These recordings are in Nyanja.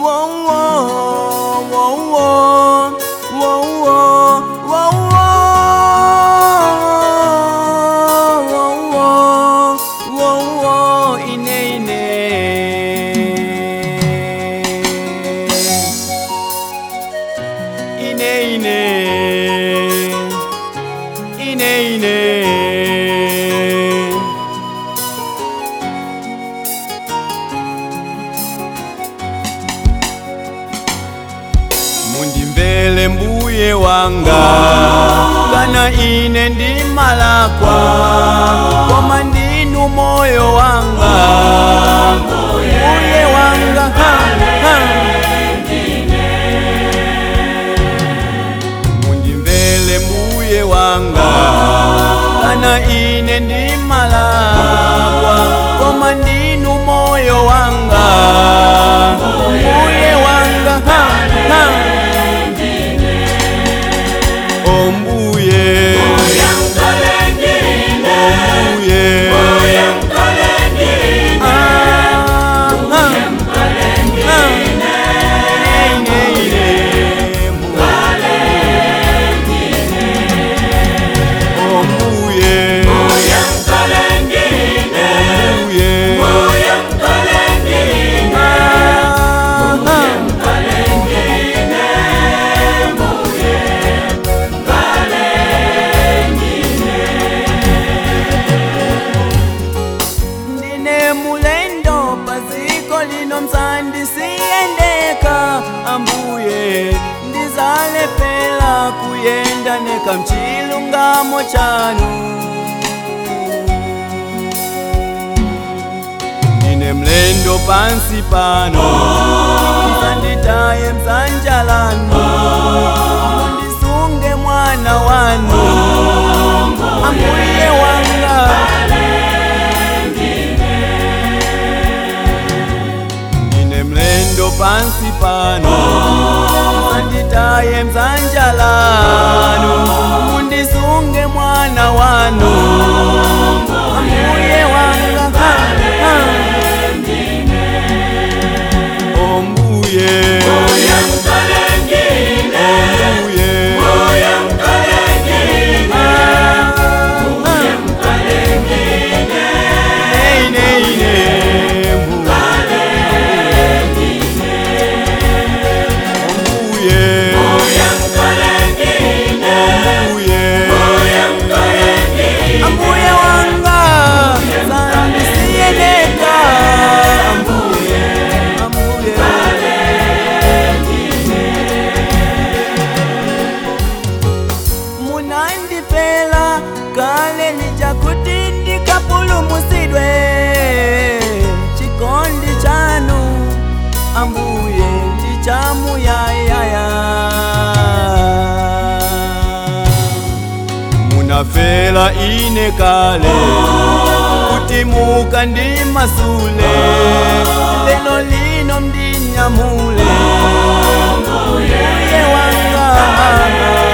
mundimvere mbuye wanga kana ine ndimalakwa koma ndinu moyo wanga mbuye wanga ha, ha. mundimvere mbuye wanga kana ine ndimalakwa koma ndinu moyo wanga mbuye wanga ha, ha. ombuye ombuye Ah, ah, ah. Ine, ine, ombuye ombuye Ah, ah. ndine mulendo paziko lino msandisiyendeka ambuye ndizalepela kuyenda neka mchilungamo chanu ndine mlendo pansi pano msanditaye msanjalano mundisunge mwana wanu ambuye wanga ndine mlendo pansi pano msanditaye msanjalano mundisunge mwana wanu ambuye wanga ha, ha. ombuye ombuye Nei, nei, nei, ombuye ombuye ambuye wanga sandisiyeneka ambuye ambuye munandipela kale lijakuti ndikapulumusidwe chikondi chanu ambuye ndichamuyayaya munafela ine kale kuti muka ndi masule lelo lino mdinyamule mbuye wanga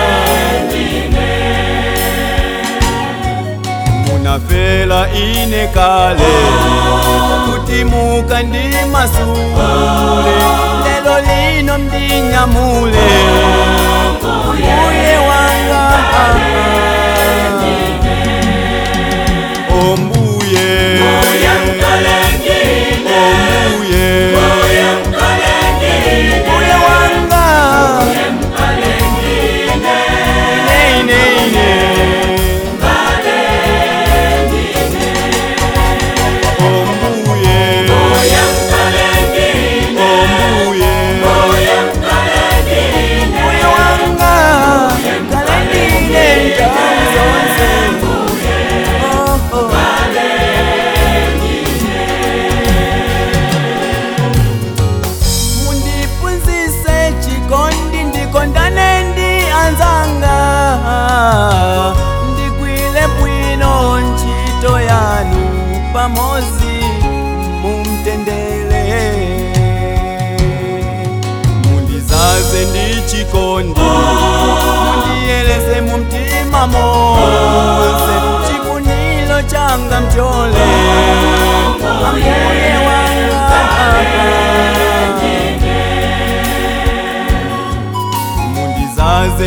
munafela ine kale kuti muka ndi masule lelo lino mdinyamule mbuye wanga ombuye ombuye mbuye wanga nei nei nei ombuye ombuye mbuye wanga kalendile nthawi zonse Oh, oh. mundipunzise chikondi ndikondane ndi anzanga ndigwile bwino ntchito yanu pamozi mumtendele mundizaze ndi chikondi mundiyeleze mumtima monse chifuniro changa mchole ambuye wanga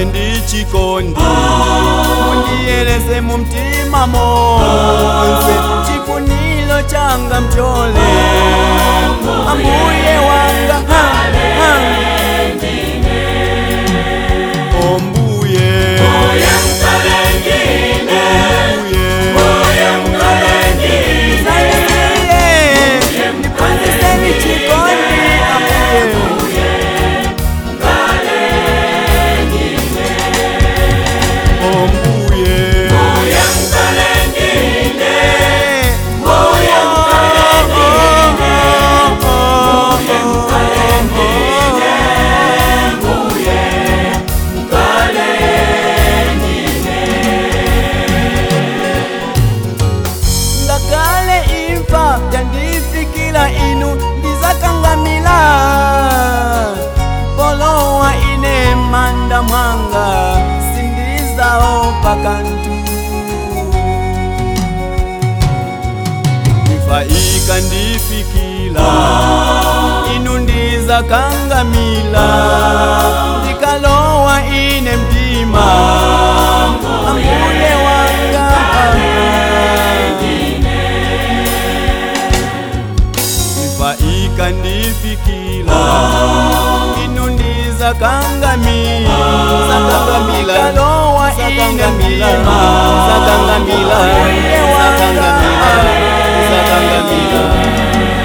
mundizaze ndi chikondi mundiyelese mu mtima monse chifuniro changa mchole ambuye wanga ha, ha. ombuye ombuye Nisaidie, nipandiseni chikondi ambuye ombuye ngakale imfa yandifikila inu ndizakangamila polowa ine manda mwanga sindizaopa kantu ifa ikandifikila inu ndizakangamila ndikalowa ine mtima ambuye wanga ifa ikandifikila inu ndizakangamila zakangamila lowa ine mtima zakangamila zakangamila zakangamila